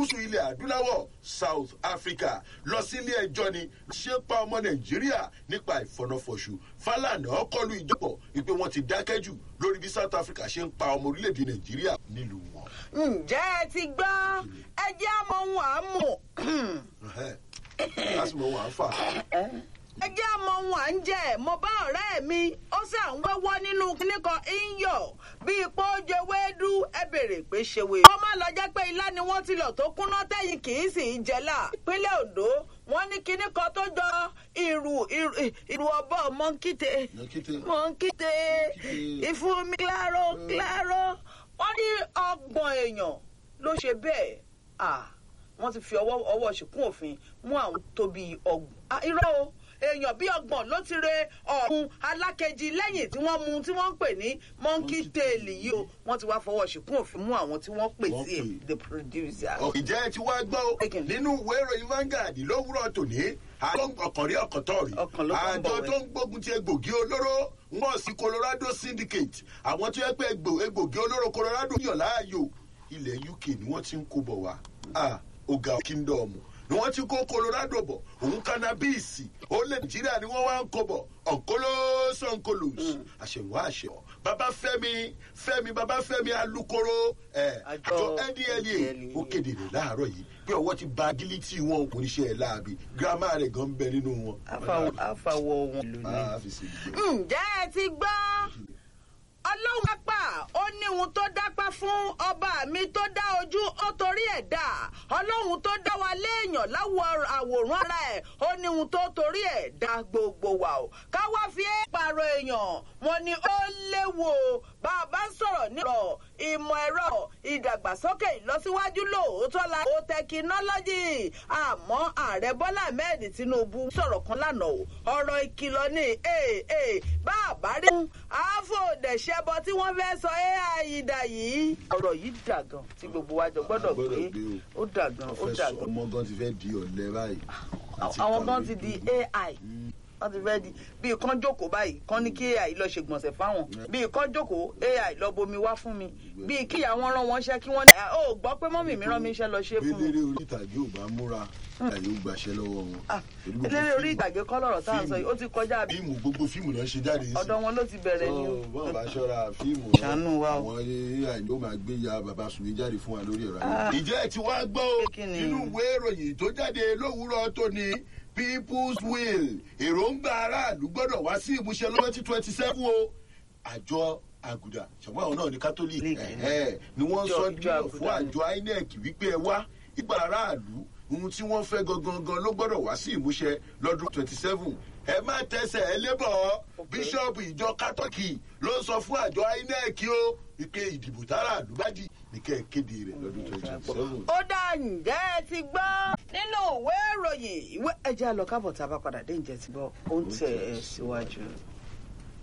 gúúsù ilẹ̀ adúláwọ̀ south africa lọ sí ilé ẹjọ́ ni ṣé pa ọmọ nàìjíríà nípa ìfọ̀nàfọ̀ṣù fálànà kọlu ìjọpọ̀ ìpè wọn ti dákẹ́ jù lórí bí south africa ṣe ń pa ọmọ orílẹ̀-èdè nàìjíríà nílùú wọn. ǹjẹ́ ẹ ti gbọ́ ẹ jẹ́ àmọ́ ohun àmú. lásìmọ̀ wọn à ń fà. ẹ jẹ́ àmọ́ ohun à ń jẹ́ mo bá ọ̀rẹ́ mi ó sì à ń wẹ́wọ́ nínú kíní kan iyọ̀ bí ipò oje wéédú ẹ bèrè pé ṣe wé. kó má lọ jẹ́ pé ilá ni wọ́n ti lọ tó kúnná tẹ̀yìn kì í sì í jẹ́là. ìpínlẹ̀ ondo wọ́n ní kíní kan tó jọ ìrù ìrù ọ̀bọ mọ́ńkìtè mọ́ńkìtè ìfúnmi kíláró kíláró wọ́n ní ọgbọ̀n èèyàn ló ṣe bẹ́ẹ̀ wọ́n ti fi ọwọ́ ọwọ́ ṣìkún òfin mú àwọn tó bíi ọgbọ̀n irọ́ o èèyàn bíi ọgbọ̀n ló ti re ọ̀hún alákejì lẹ́yìn tí wọ́n mú tí wọ́n ń pè ní monkey tail yìí o wọ́n ti wá fọwọ́ ṣìkún òfin mú àwọn tí wọ́n pè sí the producer. ìjẹ́ ti wá gbọ́ nínú ìwé ìròyìn Vanguard lówùrọ̀ tòní ọkànrí ọkàntọ́rì àjọ tó ń gbógun ti egbògi olóró wọ́n sí Colorado Syndicate àwọn tó yẹ pé egbògi olóró Colorado yàn láàyò ilẹ̀ UK ni wọ́n ti ń kó bọ̀ wá ọ̀gá kingdom ni wọ́n ti kó Colorado bọ̀ òun kánábíìsì ó lè Nàìjíríà ni wọ́n wá ń kó bọ̀ ọ̀nkólós ọ̀nkólós àṣẹwọ́ àṣẹwọ́ bàbá Fẹ́mi Fẹ́mi bàbá Fẹ́mi alukoro àjọ NDLEA ó kéde rẹ̀ láàárọ̀ yìí pé ọwọ́ ti ba agility wọn kò ní ṣe ẹ̀ láàbì girama rẹ̀ gan bẹ nínú wọn. àfàwọ̀ wọn lónìí. ǹjẹ́ ẹ ti gbọ́ ọlọ́run pápá ó ní ohun tó dápá fún ọba mi tó dá ojú ó torí ẹ̀ dá ọlọ́run tó dá wa léèyàn láwọ̀ àwòrán ara ẹ̀ ó ní ohun tó torí ẹ̀ dá gbogbo wa o ká wá fi é pààrọ̀ èèyàn wọn ni ó léwu o bá a bá ń sọ̀rọ̀ nílò ìmọ̀ ẹ̀rọ ìdàgbàsókè ìlọsíwájú lóòótọ́ la ó tẹkinọ́lọ́jì àmọ́ ààrẹ bọ́lá ahmed tinubu sọ̀rọ̀ kan lánàá o ọ̀rọ̀ ìkìlọ̀ ni bá a bá rí àfọ̀dẹ̀ṣẹ́ ẹbọ tí wọ́n fẹ́ sọ ai dà yìí. ọ̀rọ̀ yìí dà gan tí gbogbo wa jọ gbọ́dọ̀ gbé ó dà gan ó dà gan. ọmọ gan ti fẹ́ di ọ̀lẹ báyìí. àwọn gan ti di ai wọ́n ti fẹ́ di bíi kán jókòó báyìí kán ní kí ai lọ ṣe gbọ̀nsẹ̀ fáwọn bíi kán jókòó ai lọ bomi wá fún mi bíi kí àwọn rán wọn ṣẹ́ kí wọ́n ní ó gbọ́ pé mọ́mì mi rán mi iṣẹ́ lọ ṣe fún mi. eléré orí ìtàgé ò bá múra àyè ó gbàṣẹ lọ́wọ́ wọn. eléré orí ìtàgé kọ́ lọ̀rọ̀ tá à ń sọ yìí ó ti kọjá. fíìmù gbogbo fíìmù náà ṣe jáde sí. ọ̀dọ̀ wọn ló ti bẹ̀rẹ̀ ni o. bọ́ọ̀ bá ṣọ́ra fíìmù ṣàánú wa o. àwọn ai ló máa gbé ya bàbá sùnmí jáde fún wa lórí ẹ̀rọ ayé. ìjẹ́ ẹ̀ tí wàá gbọ́ nínú ìwé ìròyìn tó jáde lówùúrọ̀ tó ní people's will èròǹgbà aráàlú gbọ́dọ̀ wá sí ìmúṣẹ lọ́wọ́ twenty seven o àjọ àgùdà ṣàwọn àwọn náà ní catholic ni wọ́n sọ nílò fún àjọ inec wípé ẹ wá ìgbà aráàlú ohun tí wọ́n fẹ́ gangan ló gbọ́dọ̀ wá sí ìmúṣẹ lọ́dún twenty seven ẹ má tẹsẹ̀ ẹ lébọ̀ bíṣọ̀bù ìjọ kátọ́kì ló sọ fún àjọ inec o wípé ìdìbò tára àlùbádì ní kẹ́ ẹ kéde rẹ̀ lọ́dún twenty seven. ó dá ǹjẹ́ ẹ ti gbọ́ nínú ìwé ìròyìn ìwé ẹjẹ́ àlọ́ kábọ̀ tá a bá padà dé ǹjẹ́ ti gbọ́ ó ń tẹ̀ ẹ́ síwájú.